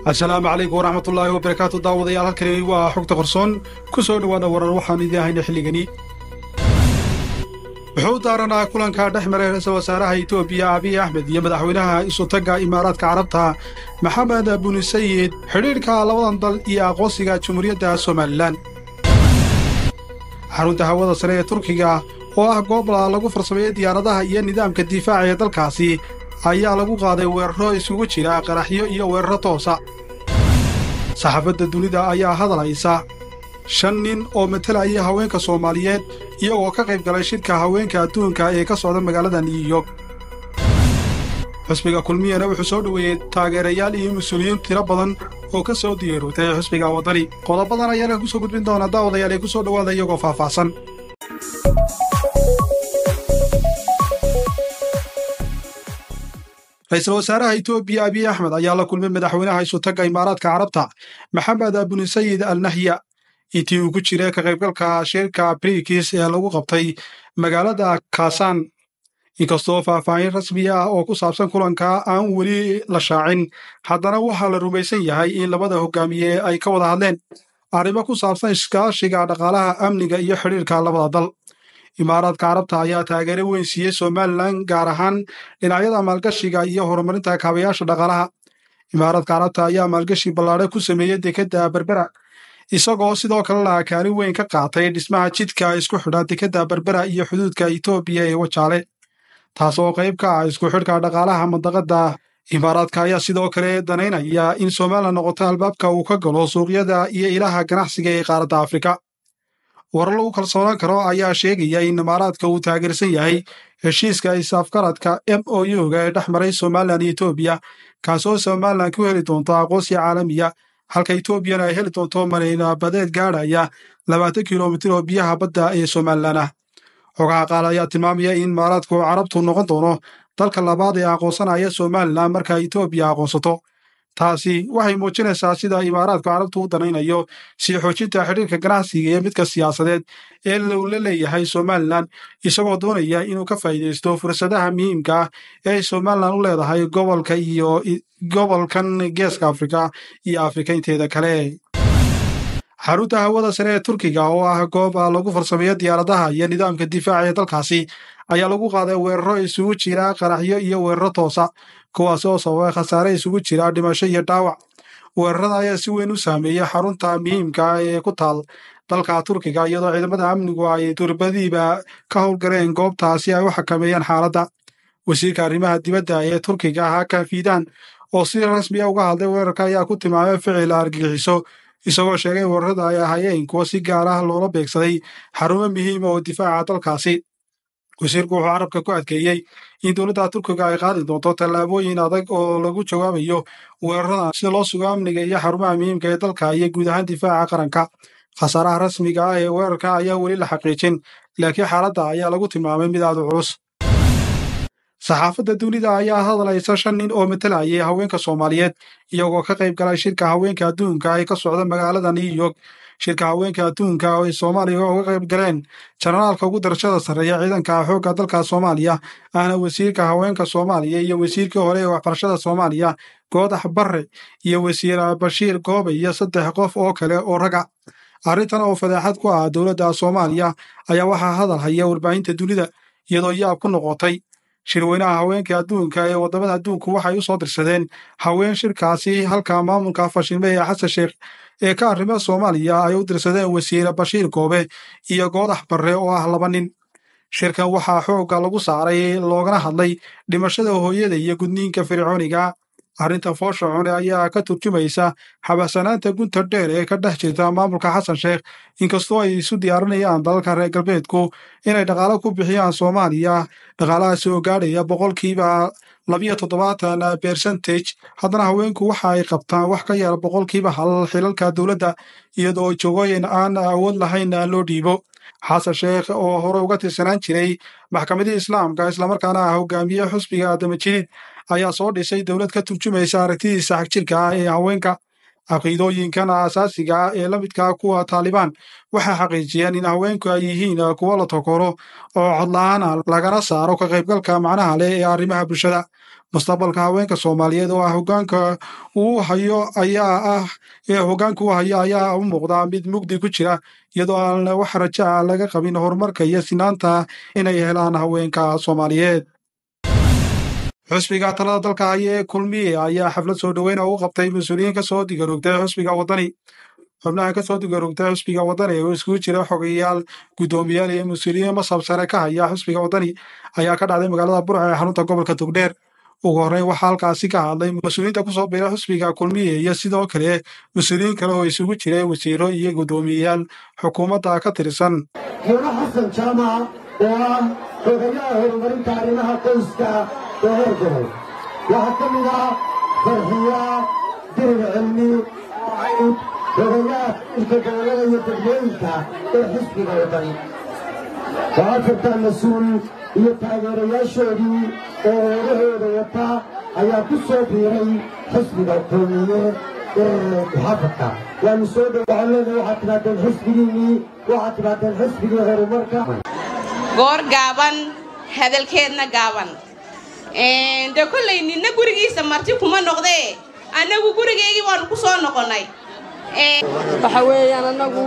asalaamu calaykum waraxmatullaahi wabarakaatu daawadayaal halkani waa xogta qorsoon ku soo dhowaada warar waxaan idin hayna xilligani wuxuu daaranaa kulanka dhex maray ra-iisul wasaaraha etoobiya abiy axmed iyo madaxweynaha isutagga imaaraadka carabta maxamed buni sayid xidhiidhka labadan dal iyo aqoonsiga jumhuuriyadda somalilan xarunta hawada sare ee turkiga oo ah goob lagu farsameeyey diyaaradaha iyo nidaamka difaaca ee dalkaasi ayaa lagu qaaday weeraro isugu jira qaraxyo iyo weeraro toosa saxaafadda dunida ayaa hadlaysa shan nin oo matalaya haweenka soomaaliyeed iyagoo ka qayb galay shirka haweenka adduunka ee ka socda magaalada new york xusbiga kulmiyana wuxuu soo dhoweeyey taageerayaal iyo mas-uuliyiin tiro badan oo ka soo diyarootay xusbiga waddani qodobadan ayaana ku soo gudbin doona daawadayaal ee ku soo dhowaada iyagoo faahfaahsan ra-iisul wasaaraha etoobiya abiy axmed ayaa la kulmay madaxweynaha isutagga imaaraadka carabta maxamed buni sayid al nahya intii uu ku jiray ka qaybgalka shirka brikis ee lagu qabtay magaalada kaasaan inkastoo faahfaahin rasmi ah oo ku saabsan kulanka aan weli la shaacin haddana waxaa la rumaysan yahay in labada hogaamiye ay ka wada hadleen arrimo ku saabsan iskaashiga dhaqaalaha amniga iyo xidhiirka labada dal imaaraadka carabta ayaa taageero weyn siiyey somalilan gaar ahaan dhinacyada maalgashiga iyo horumarinta kaabayaasha dhaqaalaha imaaraadka carabta ayaa maalgashi ballaadhe ku sameeyey dekedda berbera isagoo sidoo kalena kaalin weyn ka qaatay dhismaha jidka isku xidha dekedda berbera iyo xuduudka etoobiya ee wajaale taasoo qayb ka ah isku xidhka dhaqaalaha mandaqadda imaaraadka ayaa sidoo kale danaynaya in somalilan noqoto albaabka uu ka galo suuqyada iyo ilaha ganacsiga ee qaaradda afrika warar lagu kalsoonaan karo ayaa sheegaya in imaaraadka uu taageersan yahay heshiiska isaafgaradka m o u-ga ee dhex maray somalilan iyo etoobiya kaasoo somalilan ku heli doonto aqoonsiga caalamiya halka etoobiyana ay heli doonto marayna badeed gaadhaya labaatan kilomitir oo biyaha badda ee somalilan ah xogaha qaal ayaa tilmaamaya in imaaraadku carabtu noqon doono dalka labaad ee aqoonsanaya somalilan marka etoobiya aqoonsato taasi waxay muujinaysaa sida imaaraadku carabtu u danaynayo sii xoojinta xidhiirka ganacsiga iyo midka siyaasadeed ee uu la leeyahay somalilan isagoo doonaya inuu ka faa'iidaysto fursadaha muhiimka ah ee ay somalilan u leedahay gobolka iyo gobolkan geeska afrika iyo afrika inteeda kale xarunta hawada sare ee turkiga oo ah goob lagu farsameeyo diyaaradaha iyo nidaamka difaaca ee dalkaasi ayaa lagu qaaday weeraro isugu jira qaraxyo iyo weeraro toosa kuwaas oo sababay khasaare isugu jira dhimasho iyo dhaawac weerarada ayaa si weyn u saameeyey xarunta muhiimka ee ku taal dalka turkiga iyadoo ciidamada amnigu ay durbadiiba ka howlgaleen goobta si ay u xakameeyaan xaaladda wasiirka arrimaha dibadda ee turkiga hakan fidan oo si rasmiya uga hadlay weerarka ayaa ku tilmaamay ficil argagixiso isagoo sheegay weerarada ay ahayeen kuwo si gaar ah loola beegsaday xarumo muhiima oo difaaca dalkaasi wasiirku wuxuu carabka ku adkeeyey in dowladda turkiga ay qaadi doonto tallaabooyin adag oo lagu jawaabayo weeraradan sida loo sugo amniga iyo xarumaha muhiimka ee dalka iyo guud ahaan difaaca qaranka khasaaraha rasmiga ah ee weerarka ayaa weli la xaqiijin laakiin xaaladda ayaa lagu tilmaamay mid aad u culus saxaafadda dunida ayaa hadlaysa shan nin oo matalayay haweenka soomaaliyeed iyagoo ka qayb galay shirka haweenka adduunka ee ka socda magaalada new york shirka haweenka adduunka oo ay soomaaliya uga qayb galeen janaraalka ugu darashada sarreeya ciidanka xoogga dalka soomaaliya ahna wasiirka haweenka soomaaliya iyo wasiirkii hore ee waxbarashada soomaaliya goodax barre iyo wasiir bashiir goobe iyo saddex qof oo kale oo raga arrintan oo fadeexad ku ah dowladda soomaaliya ayaa waxaa hadal haya warbaahinta dunida iyadoo yaab ku noqotay shirweynaha haweenka adduunka ee waddamada adduunku waxay u soo dirsadeen haween shirkaasi halka maamulka fashilme ee xasan sheekh ee ka arrimo soomaaliya ay u dirsadeen wasiire bashiir goobe iyo goodax barre oo ah laba nin shirkan waxaa xoogga lagu saaray loogana hadlay dhimashada hooyada iyo gudniinka fircooniga arrinta foosha cune ayaa ka turjumaysa xabasanaanta gunta dheer ee ka dhex jirta maamulka xasan sheekh inkastoo ay isu diyaarinayaan dalalka reer galbeedku inay dhaqaalo ku bixiyaan soomaaliya dhaqaalahaasi oo gaadhaya boqolkiiba labiyo toddobaatan bercentage haddana haweenku waxa ay qabtaan wax ka yar boqolkiiba hal xilalka dowladda iyadoo jogooyin aan awood lahayn loo dhiibo xasan sheekh oo hore uga tirsanaan jiray maxkamadii islaamka islamarkaana ah hogaamiye xusbiga damajidid ayaa soo dhisay dowlad ka turjumaysa aragtidiisa xagjirka ah ee haweenka caqiidooyinkan aasaasiga ah ee la midka kuwa taalibaan waxay xaqiijiyeen in haweenku ay yihiin kuwo la tokoro oo codla-aan ah lagana saaro ka qaybgalka macnaha leh ee arrimaha bulshada mustaqbalka haweenka soomaaliyeed oo ah hogaanka uu hayo ayaa ah ee hogaanka uu hayo ayaa u muuqda mid mugdi ku jira iyadoo aan wax raja a laga qabin horumarka iyo sinaanta inay helaan haweenka soomaaliyeed xusbiga talada dalka haya ee kulmiye ayaa xaflad soo dhoweyna ugu qabtay mas-uuliyiin ka soo digaroogtay xusbiga waddani xubnaha ka soo digaroogtay xusbiga waddani oo iskugu jira xogeyaal guddoomiyaal iyo mas-uuliyiin masab sare ka haya xusbiga waddani ayaa ka dhacday magaalada burca ee xarunta gobolka togdheer ugu horreyn waxaa halkaasi ka hadlay mas-uuliyiinta kusoo biira xusbiga kulmiye iyo sidoo kale mas-uuliyiin kale oo isugu jira wasiiro iyo guddoomiyeyaal xukuumadda ka tirsan mudane xasan jaamac oo ah xogayaha horumarinta arrimaha qoyska ee heer gobol waxaa ka mid ah farxiya dirir cilmi oo ahayd xogayaha ilka gobollada iyo degmooyinka ee xisbiga wadani waxaa jirtaa mas-uul iyo taageerayaashoodii oo hoorahooda wata ayaa ku soo biiray xisbiga kulmiye ee muxaafadka waanu soo dhow waxaan leenahay waxaad timaadeen xisbigiinnii waxaad timaadeen xisbigii horumarka goor gaaban hadalkeedna gaaban de kollay ninna gurigiisa marti kuma noqdee annagu gurigeygii waannu ku soo noqonnay waxa weeyaan annagu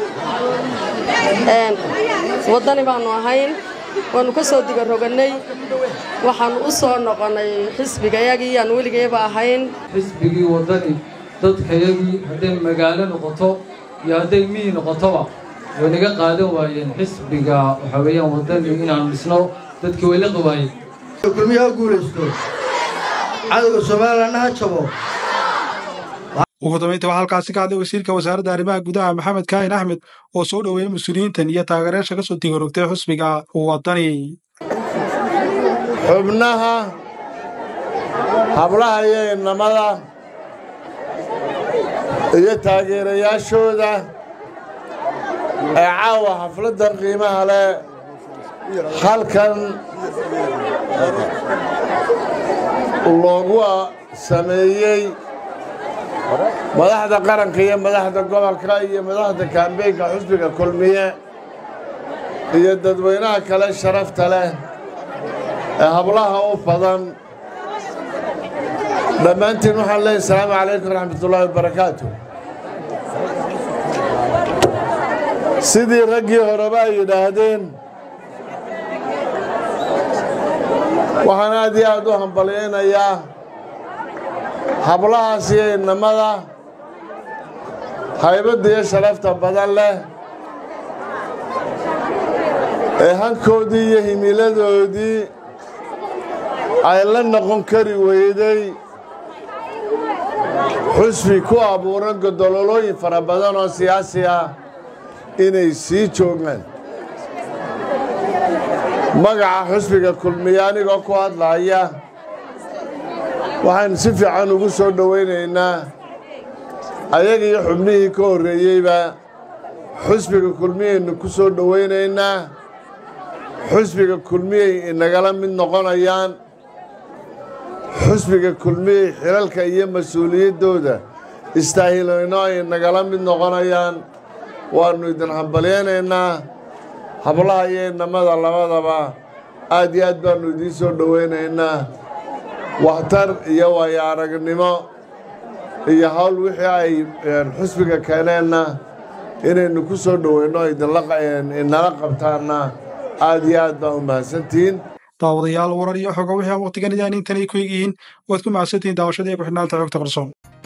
waddani baannu ahayn waannu ka soo digarogannay waxaannu u soo noqonnay xisbigayagii aan weligayba ahayn xisbigii waddani dadkayagii hadday magaalo noqoto iyo hadday miyi noqotoba way naga qaadan waayeen xisbiga waxaa weeyaan waddani inaan dhisno dadkii way la qawaayeen kulmiya ha guulaysto cadowga soomaalilana ha jabo ugu dambaynta waxaa halkaasi ka hadlay wasiirka wasaaradda arrimaha gudaha maxamed kaahin axmed oo soo dhoweeyey mas-uuliyiintan iyo taageerayaasha ka soo digarogtay xusbiga waddani xubnaha hablaha iyo innamada iyo taageerayaashooda ee caawa xafladdan qiimaha leh halkan loogu sameeyey madaxda qaranka iyo madaxda gobolka iyo madaxda kaambeynka xusbiga kulmiye iyo dadweynaha kale sharafta leh ee hablaha u badan dhammaantiin waxaan leeyahy asalaamu calaykum waraxmatullaahi wabarakaatu sidii raggii horeba ay yidhaahdeen waxaan aad iyo aad u hambalyaynayaa hablahaas iyo innamada haybadda iyo sharafta badan leh ee hankoodii iyo himiladoodii ay la noqon kari weyday xusbi ku abuuran godololooyin fara badan oo siyaasi ah inay sii joogaan magaca xusbiga kulmiye anigoo ku hadlaaya waxaan si fiican ugu soo dhowaynaynaa ayaga iyo xubnihii ka horreeyeyba xusbiga kulmiyaynu ku soo dhowaynaynaa xusbiga kulmiyey inagala mid noqonayaan xusbiga kulmiyey xilalka iyo mas-uuliyaddooda istaahilayno ay nagala mid noqonayaan waannu idin hambalyaynaynaa hablaha iyo innamada labadaba aad iyo aad baannu idiin soo dhowaynaynaa waxtar iyo waayo aragnimo iyo hawl wixii ay xusbiga keeneenna inaynu ku soo dhoweyno idinala qabtaanna aad iyo aad baa u mahadsantihiin daawadayaal warar iyo xoga wixii aan waqtigan idaan intanay ku egyihiin waad ku mahadsantihiin daawashadii ku xidhnaanta xogta qarsoon